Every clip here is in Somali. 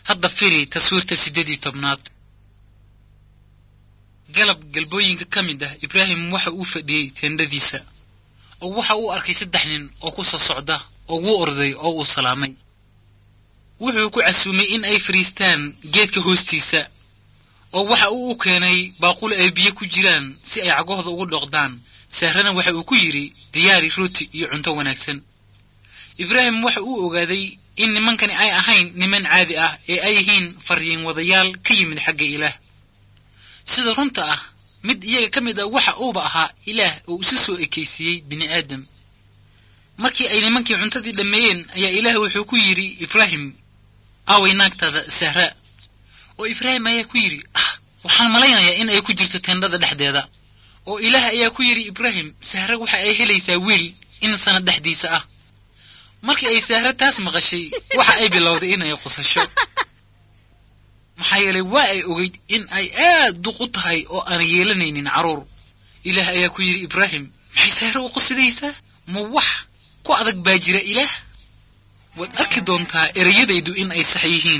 hadda firi taswiirta siddeed iyo tobnaad galab galbooyinka ka mid ah ibraahim waxa uu fadhiyey teendhadiisa oo waxa uu arkay saddex nin oo ku soo socda oo wuu orday oo uu salaamay wuxuu ku casuumay in ay fadhiistaan geedka hoostiisa oo waxa uu u keenay baaqul ay biyo ku jiraan si ay cagahooda ugu dhoqdaan sahrana waxa uu ku yidhi diyaari rooti iyo cunto wanaagsan ibraahim waxa uu ogaaday in nimankani ay ahayn niman caadi ah ee ay yihiin faryiin wadayaal ka yimid xagga ilaah sida runta ah mid iyaga ka mid ah waxa uuba ahaa ilaah oo isu soo ekaysiiyey bini aadam markii ay nimankii cuntadii dhammeeyeen ayaa ilaah wuxuu ku yidhi ibraahim aaway naagtaada sahra oo ibraahim ayaa ku yidhi ah waxaan malaynayaa in ay ku jirto teendhada dhexdeeda oo ilaah ayaa ku yidhi ibraahim sahre waxa ay helaysaa wiil in sanad dhexdiisa ah markii ay sahre taas maqashay waxa ay bilowday in ay qusasho maxaa yeelay waa ay ogeyd in ay aad duq u tahay oo aan yeelanaynin carruur ilaah ayaa ku yidhi ibraahim maxay sahre u qusidaysaa ma wax ku adag baa jira ilaah waad arki doontaa ereyadaydu in ay sax yihiin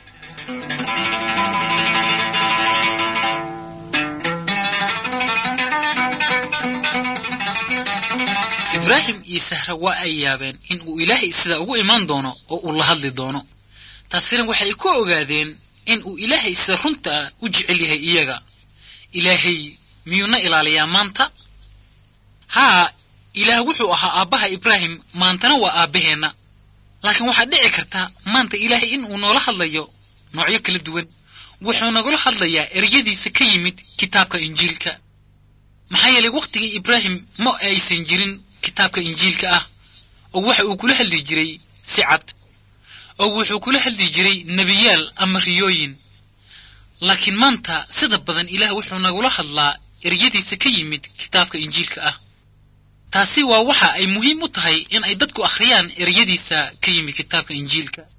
ibraahim iyo sahre waa ay yaabeen in uu ilaahay sidaa ugu imaan doono oo uu la hadli doono taasina waxay ku ogaadeen in uu ilaahay sida runtaa u jecel yahay iyaga ilaahay miyuuna ilaaliyaa maanta haa ilaah wuxuu ahaa aabbaha ibraahim maantana waa aabbaheenna laakiin waxaa dhici karta maanta ilaahay in uu noola hadlayo noocyo kala duwan wuxuu nagula hadlayaa eryadiisa ka yimid kitaabka injiilka maxaa yeelay wakhtigii ibraahim ma aysan jirin kitaabka injiilka ah oo waxa uu kula hadli jiray si cad oo wuxuu kula hadli jiray nebiyaal ama riyooyin laakiin maanta sida badan ilaah wuxuu nagula hadlaa eryadiisa ka yimid kitaabka injiilka ah taasi waa waxa ay muhiim u tahay in ay dadku akhriyaan eryadiisa ka yimid kitaabka injiilka